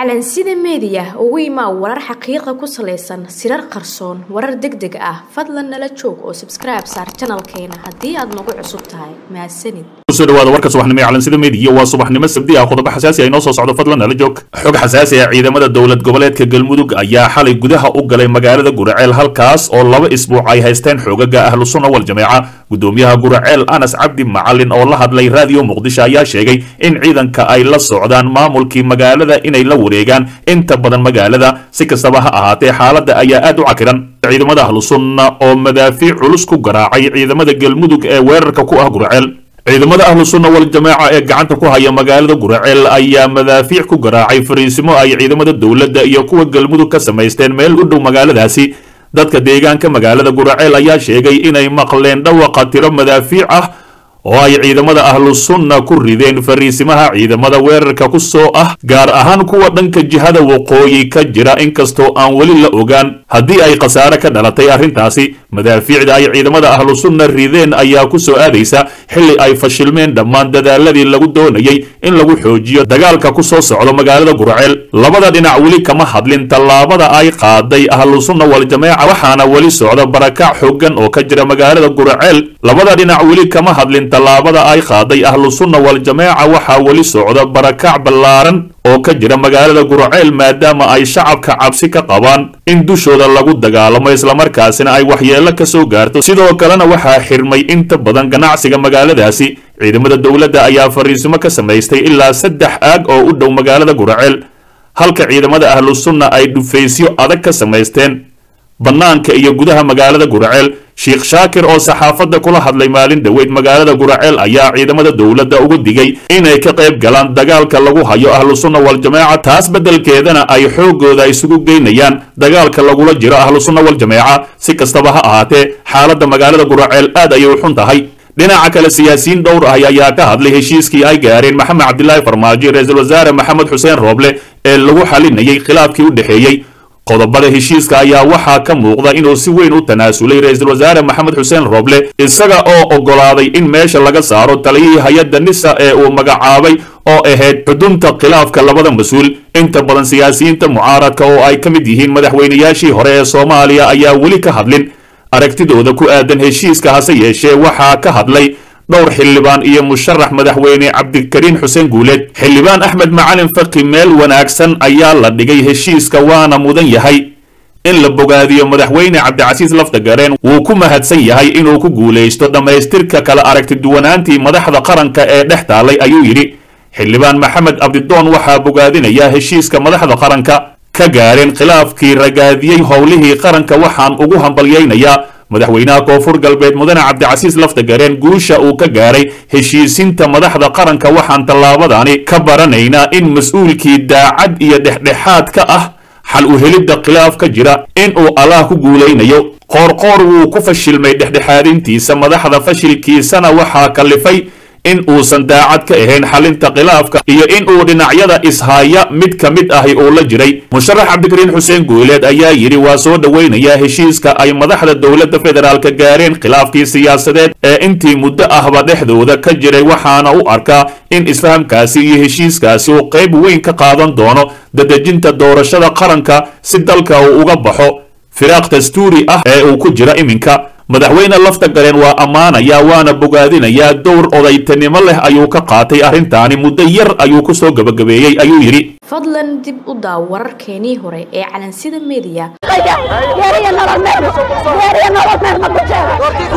calansida meediya ugu imaa warar xaqiiqa ku salaysan sirar qarsoon warar deg deg ah fadlan nala joog oo sabskribe saar janalkeena haddii aad nagu cusub tahay mahadsanid kusoo dhawaada warka subaxnimo ee calansida meediya waa subaxnimo sabdi ah qodobo xasaasi ah inoo soo socdo fadlan nala joog xog xasaasi ah ciidamada dowlad goboleedka galmudug ayaa xalay gudaha u galay magaalada guraceel halkaas oo laba isbuuc ay haysteen xoogaga ahlu sunna wal jameeca gudoomiyaha guraceel anas cabdi macalin oo la hadlay raadiyo muqdisho ayaa sheegay in ciidanka ay la socdaan maamulkii magaalada inay la wareegaan inta badan magaalada si kastaba ha ahaatee xaaladda ayaa aad u cakiran ciidamada ahlu sunna oo madaafiic culus ku garaacay ciidamada galmudug ee weerarka ku ah guraceel ciidamada ahlu sunna wal jamaaca ee gacanta ku haya magaalada guraceel ayaa madaafiic ku garaacay fariisimo ay ciidamada dowladda iyo kuwa galmudug ka samaysteen meel u dhow magaaladaasi dadka deegaanka magaalada guraceel ayaa sheegay inay maqleen dhawaqa tiro madaafiic ah oo ay ciidamada ahlu sunna ku rideen fariisimaha ciidamada weerarka ku soo ah gaar ahaan kuwa dhanka jihada waqooyi ka jira inkastoo aan weli la ogaan haddii ay khasaare ka dhalatay arrintaasi madaafiicda ay ciidamada ahlu sunna rideen ayaa ku soo aadaysa xilli ay fashilmeen dhammaan dadaaladii lagu doonayay in lagu xoojiyo dagaalka ku soo socdo magaalada guraceel labada dhinac weli kama hadlin tallaabada ay qaaday ahlu sunna wal jameeca waxaana weli socda barakac xooggan oo ka jira magaalada guraceel labada dhinac weli kama hadlin tallaabada ay qaaday ahlu sunna wal jameeca waxaa weli socda barakac ballaaran oo ka jira magaalada guraceel maadaama ay shacabka cabsi ka qabaan in dushooda lagu dagaalamo islamarkaasina ay waxyeello ka soo gaarto sidoo kalena waxaa xirmay inta badan ganacsiga magaaladaasi ciidamada dowladda ayaa fariisimo ka samaystay ilaa saddex aag oo u dhow magaalada guraceel halka ciidamada ahlu sunna ay dhufaysyo adag ka samaysteen bannaanka iyo gudaha magaalada guraceel sheekh shaakir oo saxaafadda kula hadlay maalin dhoweyd magaalada guraceel ayaa ciidamada dowladda uga digay inay ka qayb galaan dagaalka lagu hayo ahlu sunna wal jameeca taas beddelkeedana ay xooggooda isugu geynayaan dagaalka lagula jiro ahlu sunna wal jameeca si kastaba ha ahaatee xaaladda magaalada guraceel aad ayay u xun tahay dhinaca kale siyaasiyiin dhowr ah ayaa ka hadlay heshiiskii ay gaareen maxamed cabdilaahi farmaajo ra-iisul wasaare maxamed xuseen rooble ee lagu xalinayay khilaafkii u dhexeeyey qodobada heshiiska ayaa waxaa ka muuqda inuu si weyn u tanaasulay ra-iisul wasaare maxamed xuseen rooble isaga oo oggolaaday in meesha laga saaro taliyihii hay-adda nisa ee uu magacaabay oo ahayd xudunta khilaafka labada mas-uul inta badan siyaasiyiinta mucaaradka oo ay ka mid yihiin madaxweynayaashii hore ee soomaaliya ayaa weli ka hadlin aragtidooda ku aadan heshiiska hase yeeshee waxaa ka hadlay dhowr xildhibaan iyo musharax madaxweyne cabdikariin xuseen guuleed xildhibaan axmed macalin faki meel wanaagsan ayaa la dhigay heshiiska waana mudan yahay in la bogaadiyo madaxweyne cabdicasiis laftagareen wuu ku mahadsan yahay inuu ku guulaysto dhammaystirka kala aragtiduwanaantii madaxda qaranka ee dhex taalay ayuu yidhi xildhibaan maxamed abdidoon waxaa bogaadinaya heshiiska madaxda qaranka ka gaareen khilaafkii ragaadiyey howlihii qaranka waxaan ugu hambalyaynayaa madaxweynaha koonfur galbeed mudane cabdicasiis laftagareen guusha uu ka gaaray heshiisinta madaxda qaranka waxaan tallaabadani ka baranaynaa in mas-uulkii daacad iyo dhexdhexaad ka ah xal u helidda khilaaf ka jira in uu allah ku guulaynayo qoorqoor wuu ku fashilmay dhexdhexaadintiisa madaxda fashilkiisana waxaa kalifay in uusan daacad ka ahayn xalinta khilaafka iyo in uu dhinacyada ishaya mid ka mid ahi uu la jiray musharax cabdikariin xuseen guuleed ayaa yidhi waa soo dhoweynayaa heshiiska ay madaxda dowladda federaalka gaareen khilaafkii siyaasadeed ee intii muddo ahba dhexdooda ka jiray waxaana u arkaa in isfahamkaasi iyo heshiiskaasi uu qayb weyn ka qaadan doono dadejinta doorashada qaranka si dalka uu uga baxo firaaq dastuuri ah ee uu ku jira iminka madaxweyne lafta gareen waa ammaanayaa waana bogaadinayaa dowr odaytanimo leh ayuu ka qaatay arrintaani muddo yar ayuu ku soo gebagabeeyey ayuu yidhi fadlan dib u daaw wararkeenii hore ee calansida meediya geeriya nolol meel geeriya nolol meel ma ku sheega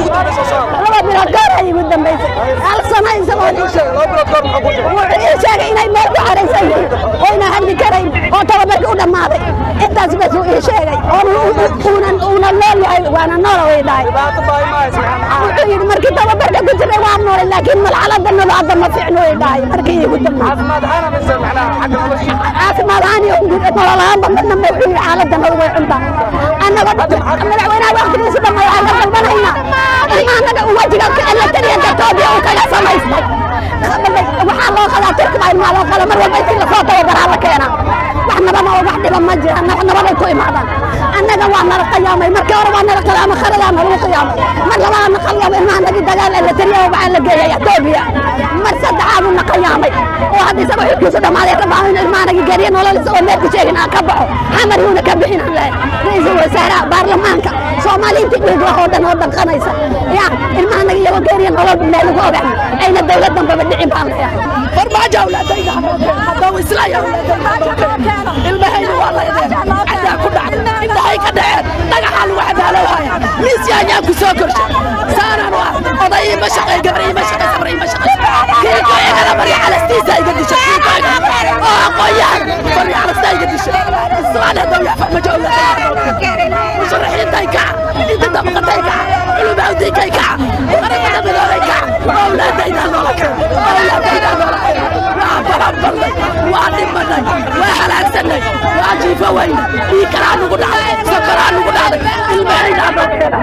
laba bilood goor ay igu dambaysay hal sano isagoo wuxuu ii sheegay inay meel ku xaraysan yihiin oyna hadli karayn oo tababarkii u dhammaaday intaas bas uu ii sheegay uunan uuna nool yahay waana noola way dhahay wuxuu yidhi markii tababarka ku jiray waa noolay laakiin malxalada nolol hadda ma fiicno way dhahay markii iigu dambaysay caafimaad ahaan iyo nolol ahaanba midna ma wuxuu yidhi xaaladda nolol way cuntaa annagoo madaxweynaha waqtigiisa dhan waxaan ka dalbanaynaa in annaga wajiga la taliya gartoobiya uu kaga samaystay waxaa loo qadaa turkiba ilmaa loo qala mar walba intii lasoo tababaraa la keenaa wax nabama oo wax dhiba ma jiraan wax nababay ku imaadaan annaga waa nala qiyaamay markii hore waa nala qiyaamay kharadaa nalagu qiyaamay mar labaadna qiyaamay ilmaha nagi dagaal la taliya waxaa la geeyay etoobiya mar saddexaad una qayaamay oo hadda isagoo xilkiisu dhammaaday rabaa in ilmaanaga gariya nolol isagoo meel ku sheegin aan ka baxo xamar yuuna ka bixin aan lehay ra-iisul wasaaraha baarlamaanka soomaaliyiinta dhiigla oo dhan oo dhanqanaysa ya ilmaanaga iyagoo gariya nolol meel lagu ogax ayna dawlad dambaba dhicin baan leeyahay farmaajo awlaadayda haddau islaya ilmahayna waa laydeen cadaa ku dhacday indhahay ka dhaceen dhagaxaa lagu cadaalowhaya miis yaanyaan ku soo korshay saanaan waa oday ima shaqay gabar ima shaqay sabar ima shaqay kiiko igana barya calastiisa iga dishay kiiko igana oo aqoonyahan barya calastaa iga dishay islaan haddau yaa farmaajo awlaadayda musharaxiintay kaca inta dabaqatay kaca culumawdiinkay kaca qaramada midoobay kaca awlaadaydaa noola kaca awlaadaydaa noola kaca waa balanbalnay waa dhimanay waa halaagsanay waa jiifo weyne dhiikaraa nugu dhacday sokoraa nugu dhacday ilmahaydaa noo keena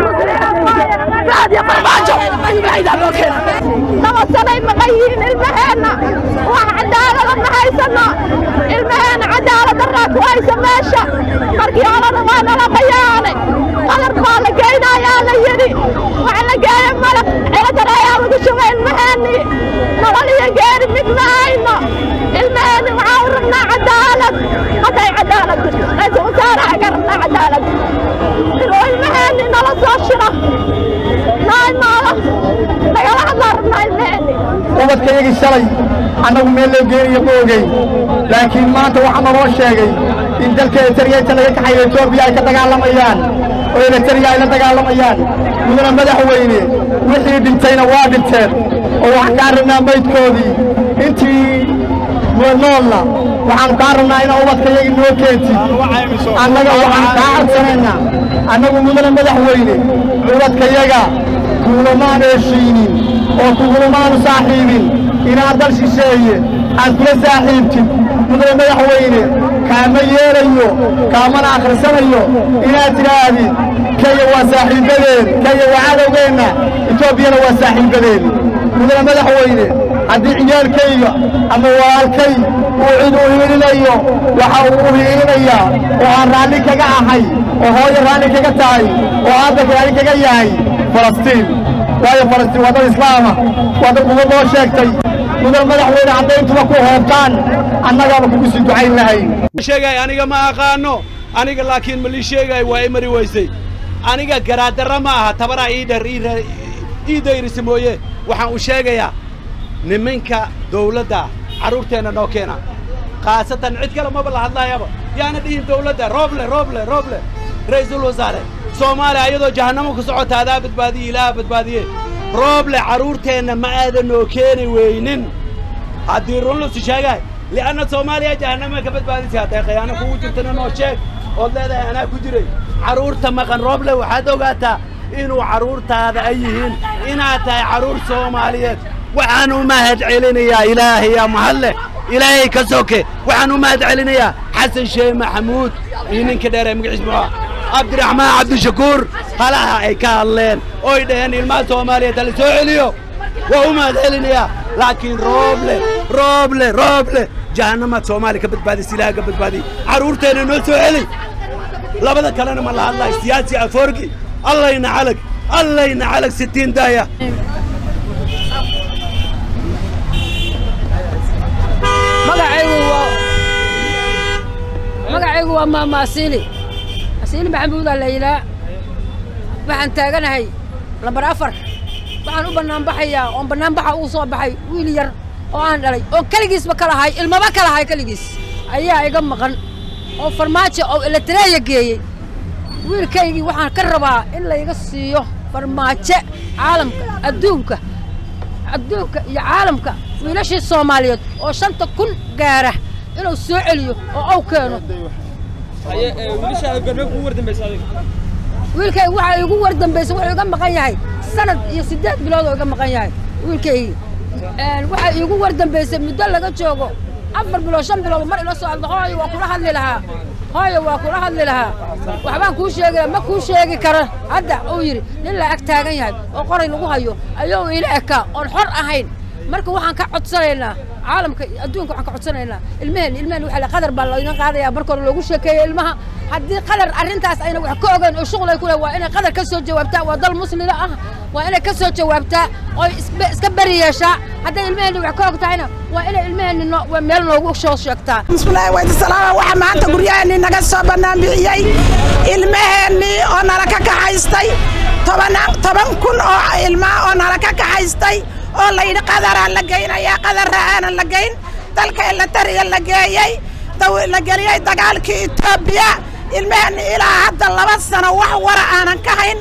raadiyo farmaajo ilmahaydaa noo keena laba sanay maqan yihiin ilmaheenna wax cadaalada ma haysano ilmaheenna cadaalad daraa ku haysa meesha markii horena waa nala qayaanay qadar baa la geynayaa la yidhi wax la geeya malab ciladar ayaa lagu shugay ilmaheenni nolol iyo geeri mid ma hayno ilmaheenni waxaa u rabnaa cadaalad hadday cadaalad jirto ra-iisul wasaaraha ka rabnaa cadaalad inuu ilmaheenni nala soo shiro noo imaado nagala hadlaa rabnaa ilmaheenni ubadkayagii shalay annagu meel loo geenayo ma ogeyn laakiin maanta waxaa naloo sheegay in dalka eritariyainta laga kaxayo etoobiya ay ka dagaalamayaan oo eritariya ay la dagaalamayaan mudana madaxweyne wixii dhintayna waa dhinteen oo waxaan kaa rabnaa maydkoodii intii noolna waxaanu kaa rabnaa inaa ubadkayagii noo keentid annaga waxaan kaa codsanaynaa annagu mudana madaxweyne ubadkayaga kuulamaanu heshiinin oo kugulamaanu saaxiibin inaad dal shisheeye aad kula saaxiibtid mudane madaxweyne kaama yeelayo kaamana akhrisanayo inaad tidhaahdid kenya waa saaxiibbadeen kenya waa cadowgeenna etoobiyana waa saaxiibbadeen mudane madaxweyne haddii ciyaalkayga ama walaalkay uu cid u hiilinayo waxa uu u hiilinayaa oo aan raalli kaga ahay oo hooyo raalli kaga tahay oo aabba raalli kaga yahay falastiin waayo falastiin waa dad islaama waa dad uga noo sheegtay mudan madaxweyne caddayntuba ku hoobtaan annagaaba kugu sii ducayn lahayn sheegay aniga ma aqaano aniga laakiin ma lii sheegay waa i mari weysay aniga garaaddarra ma aha tabaraa ii dher ii dayrisa mooye waxaan u sheegayaa niminka dawladda carruurteenna noo keena khaasatan cid kale maba la hadlaayaba yaana dhihin dawladda rooble rooble rooble ra'iisul wasaare soomaaliya ayadoo jahannamo ku socota adaa badbaadiye ilaaha badbaadiye rooble carruurteenna ma aadan noo keeni weynin haddii run lusi sheegahay li'anna soomaaliya jahannama ka badbaadisay hadday khiyaano kugu jirtana noo sheeg ood leedahay anaa ku jiray carruurta maqan rooble waxaad ogaataa inuu carruurtaada ay yihiin inaad tahay carruur soomaaliyeed waxaan u mahad celinayaa ilaahayaa mahadleh ilaahay ka soke waxaan u mahad celinayaa xasan sheeh maxamuud iyo ninka dheer ee magaciis muxuu cabdiraxmaan cabdishakuur halaha ay ka hadleen oy dhaheen ilmaha soomaaliyeed hala soo celiyo waa u mahad celinayaa laakiin rooble rooble rooble jahannamaad soomaaliya ka badbaadis ilaaha ka badbaadiy carruurteenna noo soo celi labada kalena ma la hadlayo siyaasi afoorgi allayna calag allayna calag sitiin daaya magacaygu waa magacaygu waa maama asiili asiili maxamuudaa la yidhaa waxaan taaganahay lambar afar waxaan u bannaanbaxayaa oon bannaanbaxa ugu soo baxay wiil yar oo aan dhalay oo keligiisba ka lahay ilmaba ka lahay keligiis ayaa iga maqan oo farmaajo oo eletareeya geeyey wiilkaygii waxaan ka rabaa in layga siiyo farmaajo caalamka adduunka adduunka iyo caalamka wiilashii soomaaliyeed oo shanta kun gaara inuu soo celiyo oo aw keeno wiilkayga waxaa igu war dambaysa wuxuu iga maqan yahay sanad iyo siddeed bilood oo iga maqan yahay wiilkaygii waxaa iigu war dambaysay muddo laga joogo afar bilood shan bilood mar ila soo hadlo hooyo waa kula hadli lahaa hooyo waa kula hadli lahaa waxbaan kuu sheegi lahaa ma kuu sheegi karo hadda uu yidhi nin la ag taagan yahay oo qoray lagu hayo ayuu ila ekaa oon xor ahayn marka waxaan ka codsanaynaa caalamka iyo adduunka waxaan ka codsanaynaa ilmaheen ilmaheen waxaa la qadar baa laydin qaadaya marka hore loogu sheekeeyo ilmaha haddii qadar arrintaas ayna wax ka ogaan oo shuqul ay ku leh waa inay qadar ka soo jawaabtaa waa dal muslima ah waa inay ka soo jawaabtaa oo isbe- iska beri yeeshaa hadday ilmaheenni wax ka og tahayna waa inay ilmaheenni noo- waa meel noogu soo sheegtaa bismillaahi waydi salaama waxaa maanta guryaheennii naga soo bannaan bixiyey ilmaheennii oo nala ka kaxaystay tobanaan toban kun oo ilmaa oo nala ka kaxaystay oo layidhi qadaraa la geynayaa qadarra aanan la geyn dalka elatariya la geeyey daw- la geliyey dagaalkii etoobiya ilmaheenni ilaa hadda laba sano wax wara aanan ka hayn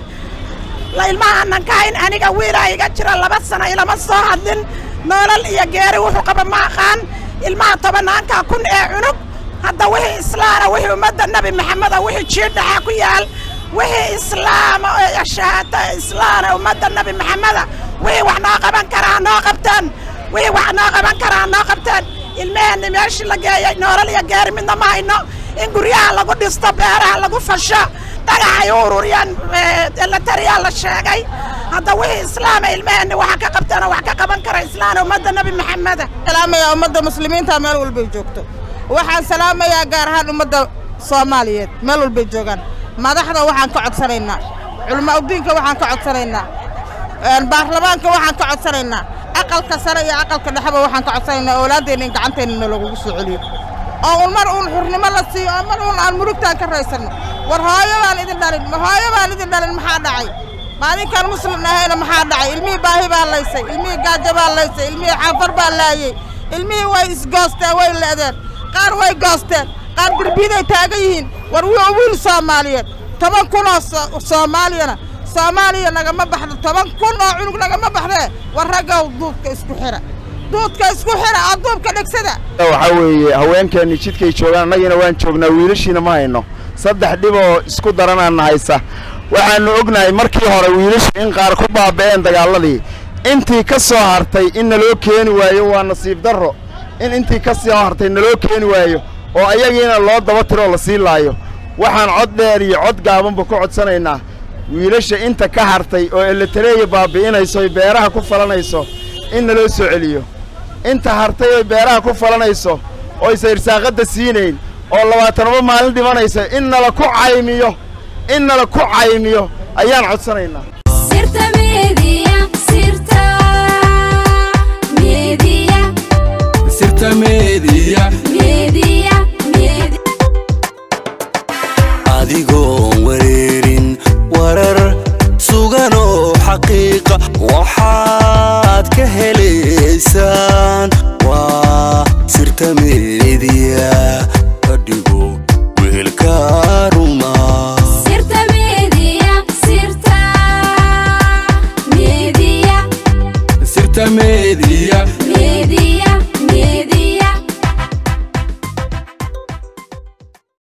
la ilmaha aanan ka hayn aniga wiilaa iga jira laba sano ilama soo hadlin noolal iyo geeri wuxuu qaba ma aqaan ilmaha tobanaanka kun ee cunug hadda wixii islaana wixii ummadda nebi maxameda wixii jiidhaxa ku yaal wixii islaama ee shahaata islaana ummadda nebi maxameda wixii wax noo qaban karaa noo qabtaan wixii wax noo qaban karaa noo qabtaan ilmaheenni meeshii la geeyey noolal iyo geeri midna ma hayno in guryaha lagu dhisto beeraha lagu fasho dhagaxay u ururiyaan elatariyaa la sheegay hadda wixii islaama ilmaheenni waxa ka qabtaan oo wax ka qaban kara islaana ummadda nebi maxameda salaamayaa ummadda muslimiinta meel walbay joogto waxaan salaamayaa gaar ahaan ummadda soomaaliyeed meel walbay joogaan madaxda waxaan ka codsanaynaa culama udiinka waxaan ka codsanaynaa een, baarlamaanka waxaan ka codsanaynaa aqalka sare iyo aqalka dhexeba waxaan ka codsanaynaa oolaadeenna in gacanteenna lagugu soo celiyo oo un mar uun xurnimo la siiyo oo mar uun aan murugtaan ka raysanno war hooyo baan idin dhalin ma hooyo baan idin dhalin maxaa dhacay maalinkaan muslim ahayna maxaa dhacay ilmihii baahi baa laysay ilmihii gaajo baa laysay ilmihii xaafar baa laayey ilmihii way isgoosteen way le'deen qaar way goosteen qaar derbiyaday taagan yihiin war wii wiil soomaaliyeed toban kun oo so- soomaaliyana soomaaliya nagama baxdo toban kun oo cunug nagama baxdee war raggow duudka isku xira duudka isku xira oo duubka dhegsada waxaa weeye haweenkeenni jidkay joogaan annagiina waan joognaa wiilashiina ma hayno saddex dhib oo isku daranaana haysa waxaannu ognahay markii hore wiilashu in qaar ku baaba'een dagaalladii intii ka soo hartay in naloo keeni waayo waa nasiib darro in intii ka soo hartay naloo keeni waayo oo ayagiina loo daba tiroo la sii laayo waxaan cod dheer iyo cod gaabanba ku codsanaynaa wiilasha inta ka hartay oo eletareeya baabi'inayso oy beeraha ku falanayso in naloo soo celiyo inta hartay oy beeraha ku falanayso oysa irsaaqadda siinayn oo labaatanaba maalin dhimanaysa in nala ku caymiyo in nala ku caymiyo ayaan codsanaynaa sirta media sirta media sirta media